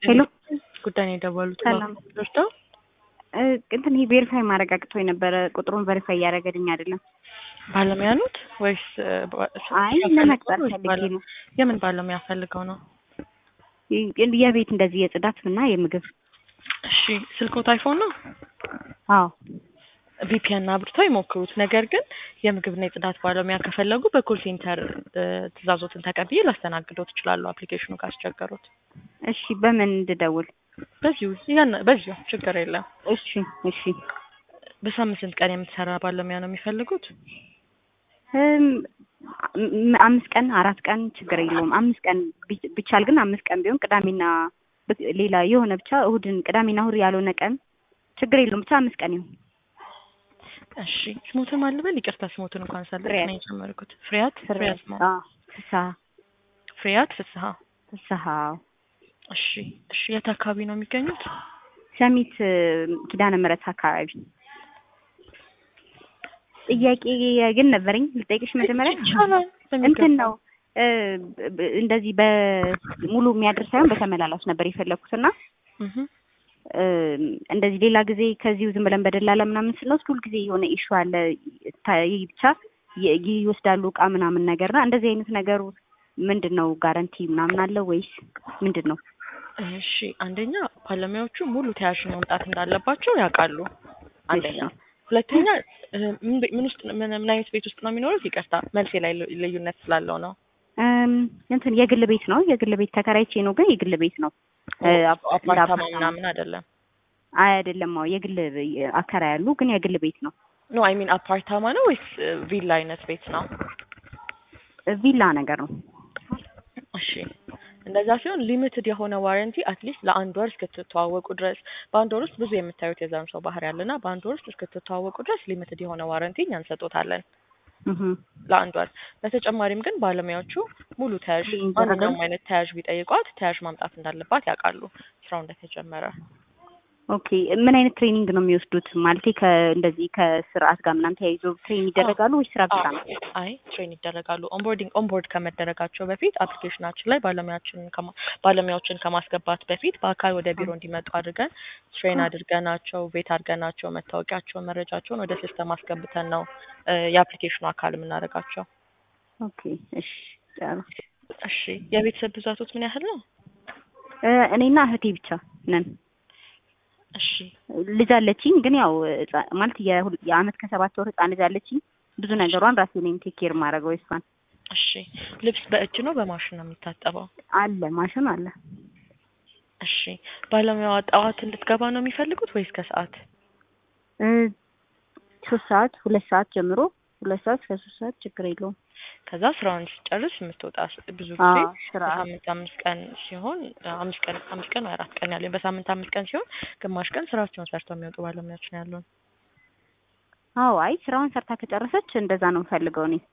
ሄሎ ጉዳይ ነው የደወሉት። ሰላም። ደርሰው እ እንትን ይሄ ቬሪፋይ ማረጋግጦ የነበረ ቁጥሩን ቬሪፋይ እያደረገልኝ አይደለም። ባለሙያ ኑት ወይስ እ፣ ባ- አይ ፈልገው ለመቅጠር ወይስ ፈልጌ ባለ- ነው። የምን ባለሙያ ፈልገው ነው? ይ- የቤት እንደዚህ የጽዳት እና የምግብ እሺ ስልኮት አይፎን ነው? አዎ ቪፒኤን አብርተው ይሞክሩት። ነገር ግን የምግብና የጽዳት ባለሙያ ከፈለጉ በኮል ሴንተር እ፣ ትእዛዞትን ተቀብዬ ላስተናግደው ትችላለሁ። አፕሊኬሽኑ ካስቸገሩት እሺ በምን እንድደውል? በዚሁ ያን በዚሁ ችግር የለም። እሺ እሺ በሳምንት ስንት ቀን የምትሰራ ባለሙያ ነው የሚፈልጉት? እም፣ ም- አምስት ቀን አራት ቀን ችግር የለውም። አምስት ቀን ቢ- ቢቻል ግን አምስት ቀን ቢሆን ቅዳሜና ብ- ሌላ የሆነ ብቻ እሁድን ቅዳሜና እሁድ ያልሆነ ቀን ችግር የለውም። ብቻ አምስት ቀን ይሁን። እሺ ስሞትን ማልበል ይቅርታ፣ ስሞትን እንኳን ሳልጠቅስ ፍሬያት። ነው የጀመርኩት። ፍሬያት ፍሬያት ማ አዎ ፍስሀ ፍሬያት ፍስሀ። ፍስሀ እሺ እሺ፣ የት አካባቢ ነው የሚገኙት? ሰሚት እ፣ ኪዳነ ምሕረት አካባቢ ጥያቄ ግን ነበረኝ ልጠይቅሽ መጀመሪያ ይቻላል። እንትን ነው እ፣ ብ- እንደዚህ በሙሉ የሚያድር ሳይሆን በተመላላሽ ነበር የፈለኩት እና እህ እ፣ እንደዚህ ሌላ ጊዜ ከዚሁ ዝም ብለን በደላላ ምናምን ስንወስድ ሁልጊዜ የሆነ ኢሹ አለ ታ- ይህ ብቻ ይ- ይወስዳሉ እቃ ምናምን ነገር እና እንደዚህ አይነት ነገሩ ምንድን ነው ጋረንቲ ምናምን አለው ወይስ ምንድን ነው? እሺ፣ አንደኛ ባለሙያዎቹ ሙሉ ተያዥ መምጣት እንዳለባቸው ያውቃሉ። አንደኛ፣ ሁለተኛ እ፣ ምን ቤ- ምን ውስጥ ምን ምን አይነት ቤት ውስጥ ነው የሚኖሩት? ይቅርታ መልሴ ላይ ልዩ- ልዩነት ስላለው ነው። እም፣ እንትን የግል ቤት ነው የግል ቤት ተከራይቼ ነው ግን የግል ቤት ነው እ፣ አፕ- እንደ አፓርታማ አፓርታማ ምናምን አይደለም። አይ አይደለም አዎ የግል አከራይ ያሉ ግን የግል ቤት ነው ኖ አይ ሚን አፓርታማ ነው ወይስ እ፣ ቪላ አይነት ቤት ነው? ቪላ ነገር ነው እሺ እንደዛ ሲሆን ሊሚትድ የሆነ ዋረንቲ አትሊስት ለአንድ ወር እስክትተዋወቁ ድረስ በአንድ ወር ውስጥ ብዙ የምታዩት የዛን ሰው ባህሪ ያለና በአንድ ወር ውስጥ እስክትተዋወቁ ድረስ ሊሚትድ የሆነ ዋረንቲ እኛ እንሰጦታለን እህ ለአንድ ወር። በተጨማሪም ግን ባለሙያዎቹ ሙሉ ተያዥ ይደረጋል? ማንኛውም አይነት ተያዥ ቢጠይቋት ተያዥ ማምጣት እንዳለባት ያውቃሉ ስራው እንደተጀመረ። ኦኬ ምን አይነት ትሬኒንግ ነው የሚወስዱት? ማለቴ ከእንደዚህ ከስርዓት ጋር ምናምን ተያይዞ ትሬን ይደረጋሉ ወይስ ስራ ብቻ ነው? አይ ትሬን ይደረጋሉ። ኦንቦርዲንግ ኦንቦርድ ከመደረጋቸው በፊት አፕሊኬሽናችን ላይ ባለሙያችን ከማ- ባለሙያዎችን ከማስገባት በፊት በአካል ወደ ቢሮ እንዲመጡ አድርገን ትሬን አድርገናቸው ቤት አድርገናቸው መታወቂያቸውን፣ መረጃቸውን ወደ ሲስተም አስገብተን ነው እ፣ የአፕሊኬሽኑ አካል የምናደርጋቸው። ኦኬ እሺ ጥሩ። እሺ የቤተሰብ ብዛቶት ምን ያህል ነው? እ፣ እኔና እህቴ ብቻ ነን። እሺ ልጅ አለችኝ ግን ያው ህጻ- ማለት የሁል- የአመት ከሰባት ወር ህጻን ልጅ አለችኝ። ብዙ ነገሯን ራሴ ነኝ ቴክ ኬር ማድረገው እሷን። እሺ ልብስ በእጅ ነው በማሽን ነው የሚታጠበው? አለ ማሽን አለ። እሺ ባለሙያዋ ጠዋት እንድትገባ ነው የሚፈልጉት ወይስ ከሰዓት? እ፣ ሶስት ሰዓት ሁለት ሰዓት ጀምሮ ሁለት ሰዓት እስከ ሶስት ሰዓት ችግር የለውም። ከዛ ስራውን ሲጨርስ የምትወጣ ስ- ብዙ ጊዜ አዎ ስራ በሳምንት አምስት ቀን ሲሆን አምስት ቀን አምስት ቀን ወይ አራት ቀን ያለኝ በሳምንት አምስት ቀን ሲሆን ግማሽ ቀን ስራቸውን ሰርተው የሚወጡ ባለሙያዎች ነው ያሉን። አዎ አይ ስራውን ሰርታ ከጨረሰች እንደዛ ነው የምፈልገው እኔ።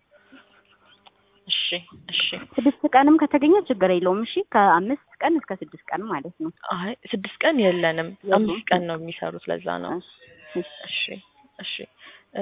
እሺ እሺ። ስድስት ቀንም ከተገኘ ችግር የለውም። እሺ ከአምስት ቀን እስከ ስድስት ቀን ማለት ነው። አይ ስድስት ቀን የለንም፣ የሉም? አምስት ቀን ነው የሚሰሩት። ለዛ ነው። እሺ፣ እሺ። እሺ እሺ። እ፣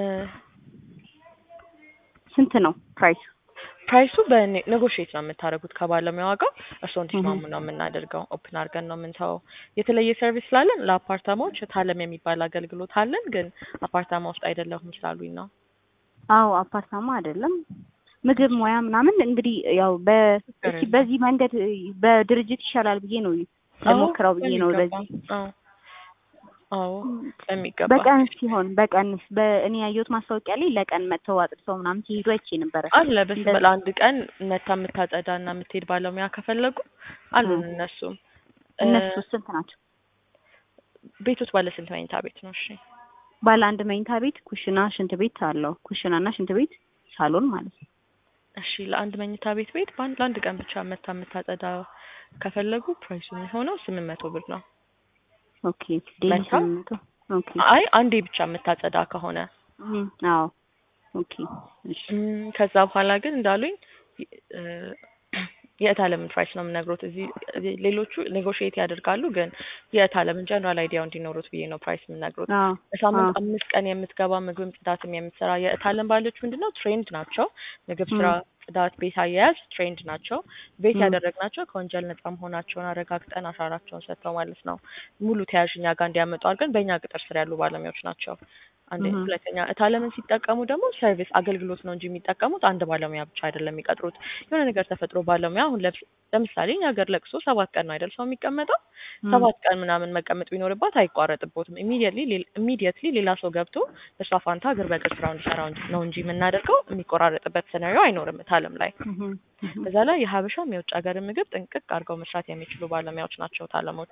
ስንት ነው ፕራይስ? ፕራይሱ በኔጎሽዬት ነው የምታደርጉት ከባለሙያዋ ጋር እርስዎ እንዲስማሙ ነው የምናደርገው። ኦፕን አድርገን ነው የምንተወው። የተለየ ሰርቪስ ስላለን ለአፓርታማዎች ታለም የሚባል አገልግሎት አለን፣ ግን አፓርታማ ውስጥ አይደለሁም ስላሉኝ ነው። አዎ አፓርታማ አይደለም ምግብ ሙያ ምናምን እንግዲህ ያው በ እስኪ በዚህ መንገድ በድርጅት ይሻላል ብዬ ነው ለሞክረው ብዬ ነው በሚገባ። በዚህ አዎ አዎ በሚገባ በቀን ሲሆን በቀን በእኔ ያየሁት ማስታወቂያ ላይ ለቀን መጥተው አጥርተው ምናምን ሲሄዱ አይቼ ነበረ። አለ በስ እንደዚህ- ለአንድ ቀን መታ የምታጸዳ እና የምትሄድ ባለሙያ ከፈለጉ አሉን። እ። እነሱም እነሱ ስንት ናቸው? ቤቶች ባለ ስንት መኝታ ቤት ነው? እሺ ባለ አንድ መኝታ ቤት ኩሽና፣ ሽንት ቤት አለው። ኩሽና እና ሽንት ቤት ሳሎን ማለት ነው። እሺ ለአንድ መኝታ ቤት ቤት በአንድ ለአንድ ቀን ብቻ መታ የምታጸዳ ከፈለጉ ፕራይሱ የሚሆነው ስምንት መቶ ብር ነው። ኦኬ ዴሊ መታ? ስምንት መቶ ኦኬ አይ አንዴ ብቻ የምታጸዳ ከሆነ እም፣ አዎ ኦኬ እሺ እም፣ ከዛ በኋላ ግን እንዳሉኝ እ፣ የእት አለምን ፕራይስ ነው የምነግሮት። እዚህ እዚህ ሌሎቹ ኔጎሽዬት ያደርጋሉ፣ ግን የእት አለምን ጀነራል አይዲያው እንዲኖሩት ብዬ ነው ፕራይስ የምነግሮት። አዎ በሳምንት አዎ አምስት ቀን የምትገባ ምግብም ጽዳትም የምትሰራ የእት አለም ባለች ምንድን ነው ትሬንድ ናቸው። ምግብ ስራ፣ ጽዳት፣ ቤት አያያዝ ትሬንድ ናቸው። ቤት ም። ያደረግናቸው ከወንጀል ነጻ መሆናቸውን አረጋግጠን አሻራቸውን ሰጥተው ማለት ነው ሙሉ ተያዥ እኛ ጋር እንዲያመጡ አድርገን በእኛ ቅጥር ስር ያሉ ባለሙያዎች ናቸው። አንድ እህ ሁለተኛ እታለምን ሲጠቀሙ ደግሞ ሰርቪስ አገልግሎት ነው እንጂ የሚጠቀሙት አንድ ባለሙያ ብቻ አይደለም የሚቀጥሩት። የሆነ ነገር ተፈጥሮ ባለሙያ አሁን ለምስ- ለምሳሌ እኛ ሀገር ለቅሶ ሰባት ቀን ነው አይደል ሰው የሚቀመጠው ም። ሰባት ቀን ምናምን መቀመጥ ቢኖርባት አይቋረጥቦትም። ኢሚዲየትሊ ኢሚዲየትሊ ሌላ ሰው ገብቶ በእሷ ፋንታ እግር በእግር ስራው እንዲሰራ ነው እንጂ የምናደርገው የሚቆራረጥበት ሲናሪዮ አይኖርም እታለም ላይ። እህ እህ በዛ ላይ የሀበሻም የውጭ ሀገር ምግብ ጥንቅቅ አድርገው መስራት የሚችሉ ባለሙያዎች ናቸው ታለሞች።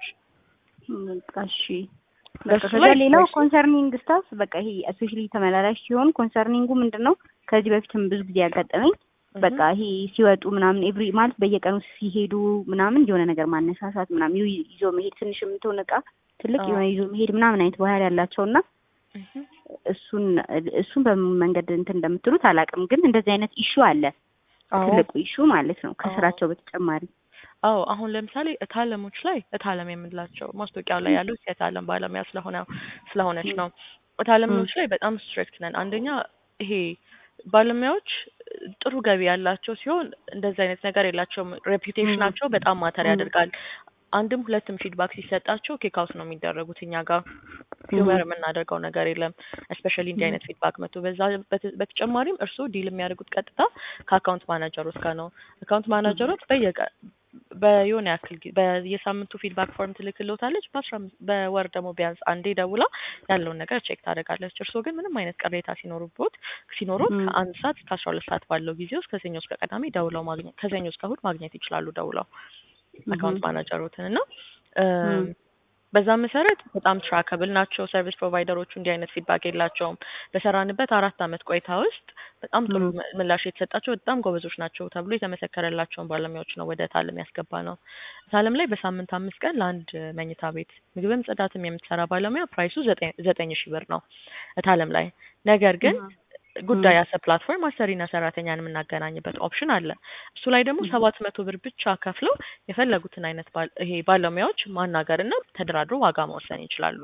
በቃ እሺ በቃ በሱ ከዛ ላይ ሌላው ፕራይሱ ኮንሰርኒንግ ስታፍ በቃ ይሄ እስፔሻሊ ተመላላሽ ሲሆን ኮንሰርኒንጉ ምንድን ነው ከዚህ በፊትም ብዙ ጊዜ ያጋጠመኝ በቃ ይሄ ሲወጡ ምናምን ኤቭሪ ማለት በየቀኑ ሲሄዱ ምናምን የሆነ ነገር ማነሳሳት ምናምን ይ- ይዞ መሄድ ትንሽ የምትሆን እቃ ትልቅ አዎ። የሆነ ይዞ መሄድ ምናምን አይነት ባህሪ ያላቸው እና እህ እሱን እሱን በምን መንገድ እንትን እንደምትሉት አላውቅም፣ ግን እንደዚህ አይነት ኢሹ አለ። አዎ ትልቁ ኢሹ ማለት ነው አዎ ከስራቸው በተጨማሪ አዎ አሁን ለምሳሌ እታለሞች ላይ እታለም የምንላቸው ማስታወቂያው ላይ ያሉት የእታለም ባለሙያ ስለሆነ ስለሆነች ም፣ ነው። ም፣ እታለሞች ላይ በጣም ስትሪክት ነን። አንደኛ ይሄ ባለሙያዎች ጥሩ ገቢ ያላቸው ሲሆን እንደዚህ አይነት ነገር የላቸውም። ም፣ ሬፑቴሽናቸው በጣም ማተር ም፣ ያደርጋል። አንድም ሁለትም ፊድባክ ሲሰጣቸው ኬክ አውት ነው የሚደረጉት። እኛ ጋር ም፣ ሂውመር የምናደርገው ነገር የለም። እስፔሻሊ እንዲህ ም፣ አይነት ፊድባክ መጥቶ በዛ በተ- በተጨማሪም እርስዎ ዲል የሚያደርጉት ቀጥታ ከአካውንት ማናጀሮች ጋር ነው። አካውንት ም፣ ማናጀሮች በየቀ በየሆነ ያክል ጊዜ በየሳምንቱ ፊድባክ ፎርም ትልክልዎታለች። በአስራ አምስት በወር ደግሞ ቢያንስ አንዴ ደውላ ያለውን ነገር ቼክ ታደርጋለች። እርስዎ ግን ምንም አይነት ቅሬታ ሲኖሩቦት ሲኖሩት ም፣ ከአንድ ሰዓት እስከ አስራ ሁለት ሰዓት ባለው ጊዜ ውስጥ ከሰኞ እስከ ቅዳሜ ደውለው ማግኘት ከሰኞ እስከ እሑድ ማግኘት ይችላሉ ደውለው አካውንት እህ ማናጀሮትን እና ም፣ እም፣ በዛ መሰረት በጣም ትራከብል ናቸው። ሰርቪስ ፕሮቫይደሮቹ እንዲህ አይነት ፊድባክ የላቸውም። በሰራንበት አራት አመት ቆይታ ውስጥ በጣም ጥሩ ም፣ ም- ምላሽ የተሰጣቸው በጣም ጎበዞች ናቸው ተብሎ የተመሰከረላቸውን ባለሙያዎች ነው ወደ ታለም ያስገባ ነው። ታለም ላይ በሳምንት አምስት ቀን ለአንድ መኝታ ቤት ምግብም ጽዳትም የምትሰራ ባለሙያ ፕራይሱ ዘጠኝ ዘጠኝ ሺህ ብር ነው እታለም ላይ። ነገር ግን እህ ጉዳይ ም፣ ያሰ ፕላትፎርም አሰሪና ሰራተኛን የምናገናኝበት ኦፕሽን አለ። እሱ ላይ ደግሞ እህ ሰባት መቶ ብር ብቻ ከፍለው የፈለጉትን አይነት ባል ይሄ ባለሙያዎች ማናገር እና ተደራድሮ ዋጋ መወሰን ይችላሉ።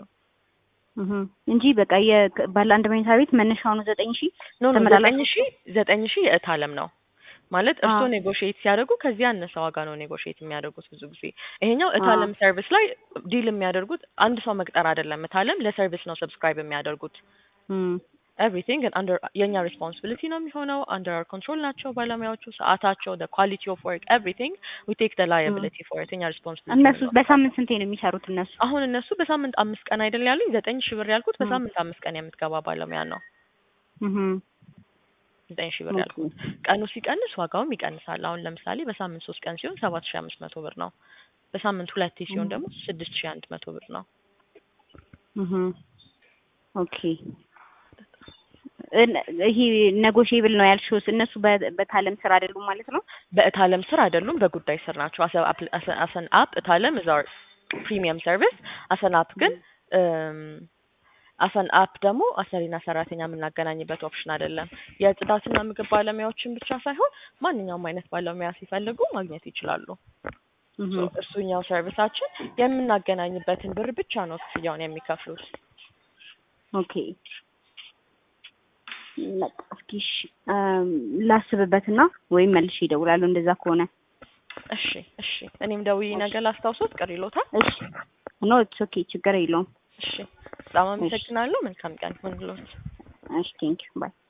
እህ እንጂ በቃ የባለ አንድ መኝታ ቤት መነሻው ነው ዘጠኝ ሺህ ኖ ኖ ዘጠኝ ተመላላሾቹ ሺህ ዘጠኝ ሺህ የእታለም ነው ማለት አ እርስዎ ኔጎሽዬት ሲያደርጉ ከዚህ ያነሰ ዋጋ ነው ኔጎሽዬት የሚያደርጉት ብዙ ጊዜ። ይሄኛው አ እታለም ሰርቪስ ላይ ዲል የሚያደርጉት አንድ ሰው መቅጠር አይደለም። እታለም ለሰርቪስ ነው ሰብስክራይብ የሚያደርጉት። እም ኤቭሪቲንግ አንደር የኛ ሪስፖንሲቢሊቲ ነው የሚሆነው። አንደር አወር ኮንትሮል ናቸው ባለሙያዎቹ። ሰዓታቸው፣ the quality of work everything we take the እም liability for it የኛ ሪስፖንሲቢሊቲ ነው እነሱ የሚወስደው። በሳምንት ስንቴ ነው የሚሰሩት እነሱ? አሁን እነሱ በሳምንት አምስት ቀን አይደል ያሉኝ ዘጠኝ ሺህ ብር ያልኩት እም በሳምንት አምስት ቀን የምትገባ ባለሙያ ነው። እህ ዘጠኝ ሺህ ብር ኦኬ ያልኩት ቀኑ ሲቀንስ ዋጋውም ይቀንሳል። አሁን ለምሳሌ በሳምንት ሶስት ቀን ሲሆን ሰባት ሺህ አምስት መቶ ብር ነው። በሳምንት ሁለቴ ሲሆን እም ደግሞ ስድስት ሺህ አንድ መቶ ብር ነው። እህ ኦኬ እን- ይሄ ኔጎሽዬብል ነው ያልሽውስ እነሱ በ- በታለም ስራ አይደሉም ማለት ነው? በእታለም ስር አይደሉም፣ በጉዳይ ስር ናቸው። አሰን አፕ እታለም is our ፕሪሚየም ሰርቪስ። አሰን አፕ ግን አሰን አፕ ደግሞ አሰሪና ሰራተኛ የምናገናኝበት ኦፕሽን አይደለም። የጽዳትና ምግብ ባለሙያዎችን ብቻ ሳይሆን ማንኛውም አይነት ባለሙያ ሲፈልጉ ማግኘት ይችላሉ። እህ ሶ እሱኛው ሰርቪሳችን የምናገናኝበትን ብር ብቻ ነው ክፍያውን የሚከፍሉት። ኦኬ በቃ እስኪ እሺ እም ላስብበትና ወይም መልሼ እደውላለሁ እንደዛ ከሆነ። እሺ እሺ፣ እኔም ደውዬ እሺ ነገር ላስታውሶት ቅር ይሎታል። እሺ ኖ ኢትስ ኦኬ ችግር የለውም። እሺ፣ በጣም እሺ አመሰግናለሁ። መልካም ቀን ይሁንልዎት። እሺ ቴንኪው ባይ